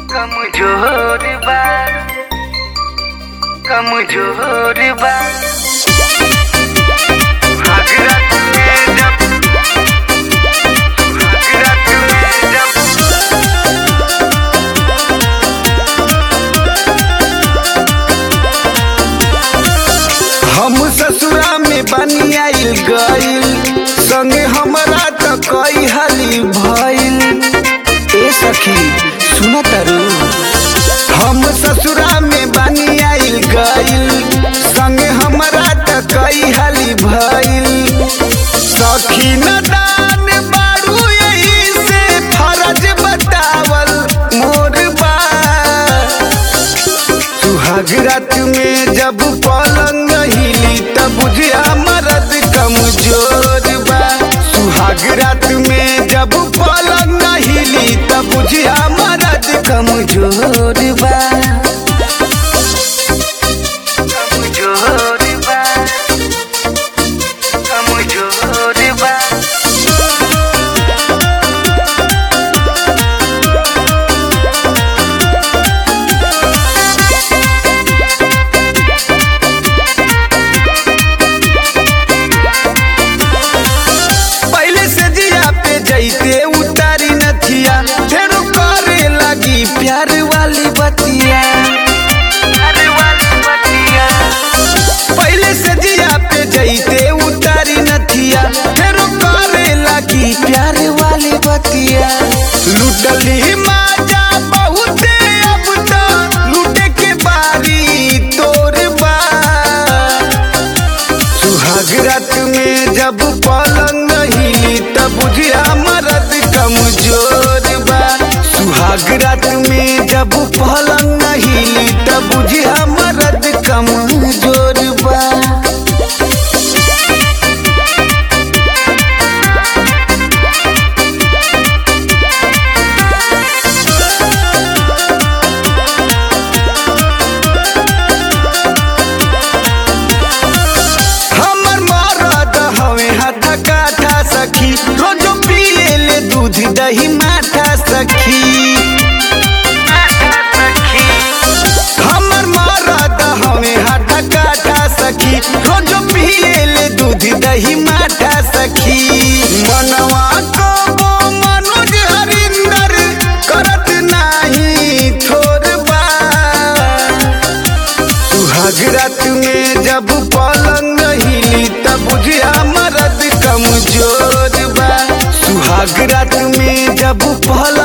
कमजोर बा कमजोर बा हजरत में जब हजरत में जब हम ससुरा में बनी आइल गइल संगे हमरा त कई हाली भइल ए सखी सुन तरु हम ससुरा में बनी आइल गइल संगे हमरा त कई हाली भइल सखी न दान बारू यही से फरज बतावल मोर बा सुहाग रात में जब पलंग हिली तब बुझिया मरद कमजोर बा सुहाग रात में जब पलंग हिली तब बुझिया मरद कमजोर बा कमजोर बा कमजोर बा पहले से जिया पे जैते उतारी नथिया फिर करे लगी प्यार वाली बतिया अरे वाली बतिया पहले से जिया पे जैते उतारी नथिया फिर करे लगी प्यार वाली बतिया लुटली माजा बहुते अब तो लूटे के बारी तोर बा सुहाग रात में जब पलंग हिली तब बुझिया मरद कमजोर बा सुहाग रात में जब पलंग हिली तब बुझिया मरद कमजोर बा हमर मरद हवे हाथ काठा सखी रोजो पिए ले दूध दही माठा सखी हमर मरद हवे हाथ काठा सखी रोजो पिए ले दूध दही माठा सखी मनवा को मनोज हरिंदर करत नाही थोर बा सुहाग रात में जब पलंग हिली तब बुझिया मरद कमजोर बा सुहाग रात में जब पलंग